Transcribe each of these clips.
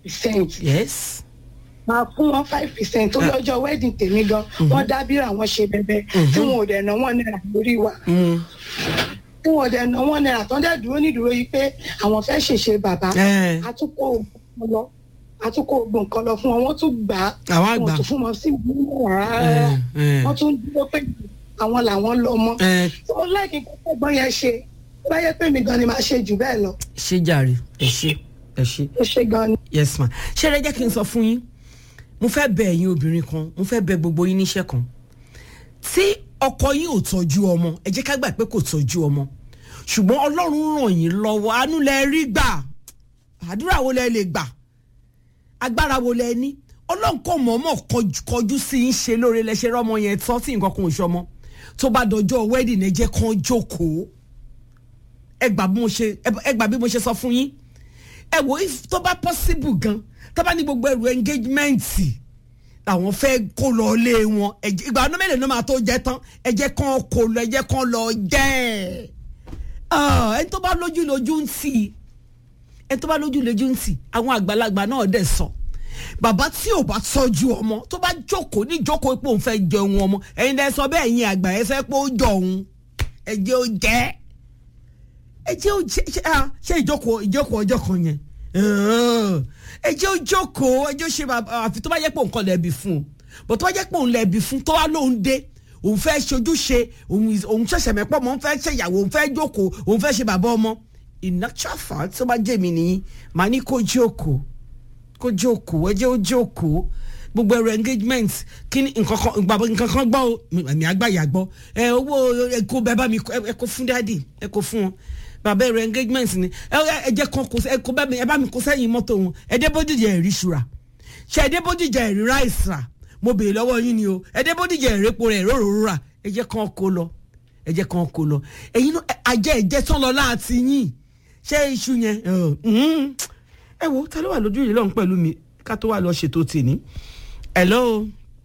percent yes máa fún wọn five percent tó lọ́jọ́ wedding tèmi gan wọ́n dábìrà wọn ṣe bẹbẹ tí wọn ò dẹ̀ ná wọn náírà lórí wa Mm. tí wọn ò dẹ̀ ná wọn náírà tó ń dẹ̀ dúró nídúró yìí pé àwọn fẹ́ ṣèṣe bàbá Eh. àtúkò ògùn lọ àtúkò ògùn kan lọ fún wọn wọ́n tún gbà á Àwọn àgbà. wọn tún fún wọn sí ìlú rárá Eh, eh. wọ́n tún dúró pé àwọn làwọn lọ mọ́ Eh, tó láìkí kókó gbọ́n yẹn ṣe tó bá yẹ pé mi gan ni màá ṣe jù bẹ́ẹ̀ lọ ṣé jàre ẹ ṣe ẹ ṣe ó ṣe gan ni. yes ma ṣé ẹ jẹ́ kí n sọ fún yín mo fẹ́ bẹ ẹ̀yin obìnrin kan mo fẹ́ bẹ gbogbo yín níṣẹ́ kan tí ọkọ yín ò tọ́jú ọmọ ẹ jẹ́ ká gbà pé kò tọ́jú ọmọ ṣùgbọ́n ọlọ́run ràn yín lọ́wọ́ àánú lẹ rí gbà àdúrà wo lẹ lè gbà agbára wo lẹ ní ọlọ́run kò mọ̀ọ́mọ̀ kọjú- kọjú sí yín ṣe lóore lẹ ṣe rọ́mọ yẹn tán tí nǹkan kan ò ṣọmọ tó bá dọjọ́ wedding ẹ jẹ́ kán jókòó ẹ gbà bí mo ṣe ẹ gbà bí mo ṣe sọ fún yín ẹ wò if tó bá possible gan tó bá ní gbogbo ẹrù engagement làwọn fẹ́ kó lọ lé wọn ẹ jẹ́- ìgbà ọdún mélòó ló máa tó jẹ tán ẹ jẹ́ kán kó lọ ẹ jẹ́ kán lọ jẹ́ ẹ ẹni tó bá lójú lójú ń tì í ẹni tó bá lójú lójú ń tì í àwọn àgbàlagbà náà dẹ̀ sọ bàbá tí ò bá tọ́jú ọmọ tó bá jókòó ní jókòó pé òun fẹ́ jẹun ọmọ ẹ̀yin dẹ́ sọ bẹ́ẹ̀ yín àgbà ẹ fẹ́ pé ó jọ òun ẹ jẹ́ ó jẹ́ ẹ jẹ́ ó jẹ́ ṣe ah, ṣe ìjókòó ìjókòó ọjọ́ kan yẹn Ah, ẹ jẹ́ ó jókòó ẹ jẹ́ ó ṣe bàbá àfi tó bá jẹ́ pé òun kọ́ lẹ́bi fún un bó tó bá jẹ́ pé òun lẹ́bi fún tó wá lóun dé òun fẹ́ ṣojúṣe òun òun ṣẹ̀ṣẹ̀ mẹ́pọ̀ mọ́ òun fẹ́ ṣèyàwó òun fẹ́ jókòó òun fẹ́ ṣe bàbá ọmọ in actual fact tó bá jẹ́ mi nìyí màá ní kó jókòó kó jókòó ẹ jẹ́ ó jókòó gbogbo ẹrọ engagement kí ni nǹkan kan gbàgbọ́ nǹkan kan gbọ́ o ẹ̀mí àgbàyà gbọ́ ẹ owó ẹ kó bẹ́ẹ̀ bá mi kó- ẹ kó fún dáàdì ẹ kó fún wọn bàbá ẹrọ engagement ni ẹ ẹ jẹ́ kan kó ẹ kó bẹ́ẹ̀ mi ẹ bá mi kó sẹ́yìn mọ́tò wọn ẹ dé bódìjà ẹ̀rí ṣura ṣe ẹ dé bódìjà ẹ̀rí ráìsì rà mo béèrè lọ́wọ́ yín ni o ẹ dé bódìjà ẹ̀rí epo rẹ̀ róró rà ẹ jẹ́ kan kó lọ ẹ jẹ́ kan kó lọ ẹ̀yin náà ajẹ́ ẹ̀jẹ̀ tán lọ láti yín ṣé iṣu yẹn ẹ, mm, ẹ wo ta ló wà lójú yìí lọ́hùn pẹ̀lú mi ká tó wà lọ ṣètò tèmi hello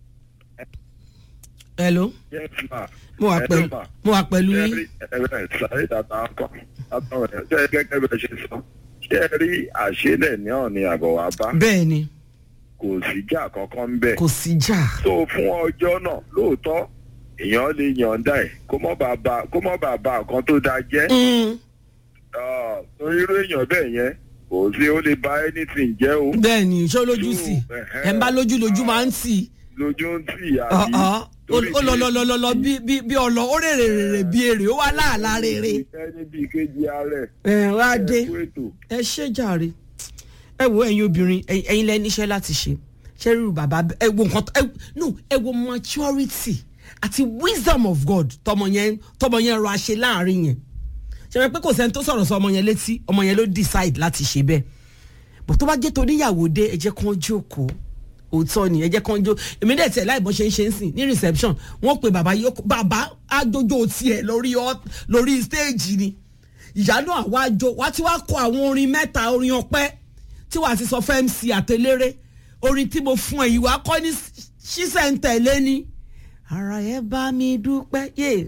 hello Yes, ma. mo wà pẹ̀lú Hello, ma. mo wà pẹ̀lú yín Ṣé ẹ rí ẹ̀rẹ́ sáré dàda ọkọ̀ àtọ̀rọ̀ ẹ̀ ṣé gẹ́gẹ́ bẹ́ẹ̀ ṣe sọ. Ṣé ẹ rí àṣélẹ̀ ní ọ̀ni àbọ̀ wá bá? bẹ́ẹ̀ ni Kò sí jà kankan ń bẹ̀. kò sí jà So fún ọjọ́ náà lóòótọ́ èèyàn lè yànda ẹ̀ kó mọ́ bàbá kó mọ́ bàbá nǹkan tó dáa jẹ́. Mm, Ah, Torí irú èèyàn bẹ́ẹ̀ yẹn kò sí ó lè ba anything jẹ́ o. bẹ́ẹ̀ ni ṣé lójú True, sí ẹ̀hẹ́. ẹ̀ ń bá lójú lójú máa ń tì Lójú ń tì àbí. ọ̀ọ́ Torí ó lọ lọ kí- lọ lọ lọ bí bí bí ọlọ ó rèrè rèrè bí èrè ó wà láàlá rèrè Ẹni bíi kejì ààrẹ. ẹ̀ wá dé Ẹ kú ètò. ẹ ṣe jàre ẹ wo ẹ̀yin obìnrin ẹ̀yin ẹ̀yin lẹ níṣẹ́ láti ṣe ṣe rírù bàbá ẹ wo nǹkan tó- ẹ no ẹ wo maturity àti wisdom of God tọmọ yẹn tọmọ yẹn rọ àṣẹ láàrin yẹn ṣe wọ́n pé kò sẹ́ni tó sọ̀rọ̀ sọ ọmọ yẹn létí ọmọ yẹn ló decide láti ṣe bẹ́ẹ̀ bó tó bá jẹ́ toníyàwó dé ẹ jẹ́ kán jókòó òótọ́ ni ẹ jẹ́ kán jó èmi dẹ̀ tẹ̀ láì bọ́n ṣe ń ṣe ń sìn ní reception wọ́n pe bàbá yìí bàbá àjọjọ tiẹ̀ lórí ọ- lórí stage ni ìyá náà wá jó wá tí wàá kọ àwọn orin mẹ́ta orin ọpẹ́ tí wàá ti sọ fẹ́ MC àtẹléré orin tí mo fún ẹ yìí wàá kọ́ ní ṣísẹ̀ntẹ̀lé ni ara ẹ bá mi dúpẹ́ yé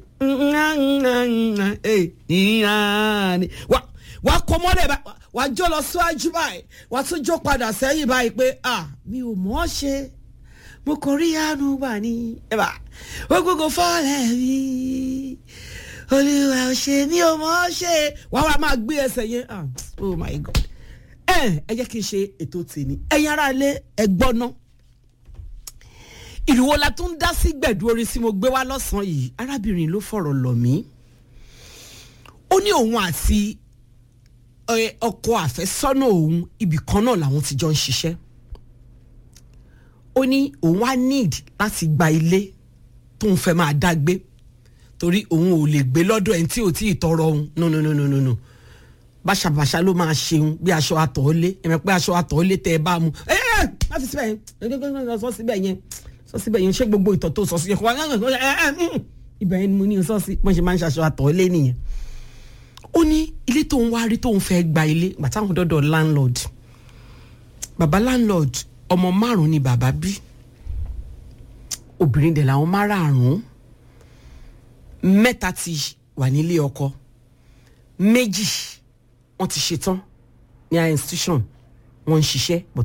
wà wà kọ́ mọ́lẹ̀ bá wà jó lọ síwájú báyìí wà tún jó padà sẹ́yìn báyìí pé ah mi ò mọ̀ ọ́ ṣe mo kò rí àánú gbà ní ẹ̀bà ó gbogbo fọ́ọ̀lẹ̀ mi olúwa ò ṣe mi ò mọ̀ ọ́ ṣe wà wà máa gbé ẹsẹ̀ yẹn ah oh my god ẹ ẹ jẹ́ kí n ṣe ètò tèmi ẹ̀yin ará ilé ẹ gbọ́ ná ìrìwò la tún dá sí gbẹ̀dú orin tí mo gbé wá lọ́sàn-án yìí arábìnrin ló fọ̀rọ̀ lọ̀ mí ó ní òun àti ẹ, ọkọ àfẹ́sọ́nà òun ibì kan náà làwọn ti jọ ń ṣiṣẹ́ ó ní òun á need láti gba ilé tóun fẹ́ máa dá gbé torí òun ò lè gbé lọ́dọ̀ ẹni tí ò tí ì tọrọ òun no no no no no no báṣabàṣa ló máa ṣeun bí aṣọ àtọ̀ọ́lé ẹ̀mẹ̀ pé aṣọ àtọ̀ọ́lé tẹ́ ẹ bá mu ẹ ẹ má fi síbẹ̀ yẹn sọ síbẹ̀ yẹn sọ síbẹ̀ yẹn ṣé gbogbo ìtọ̀ tó sọ sí yẹn kó wá ibẹ̀ yẹn ni mo ní sọ sí bọ́n ṣe máa ń ṣaṣọ àtọ̀ọ́lé nìyẹn ó ní ilé tóun wá rí tóun fẹ́ gba ilé gbàtà àwọn dọ́dọ̀ landlord bàbá landlord ọmọ márùn ni bàbá bí obìnrin dẹ̀ làwọn márààrún mẹ́ta ti wà nílé ọkọ méjì wọ́n ti ṣetán ní institution wọ́n ń ṣiṣẹ́ but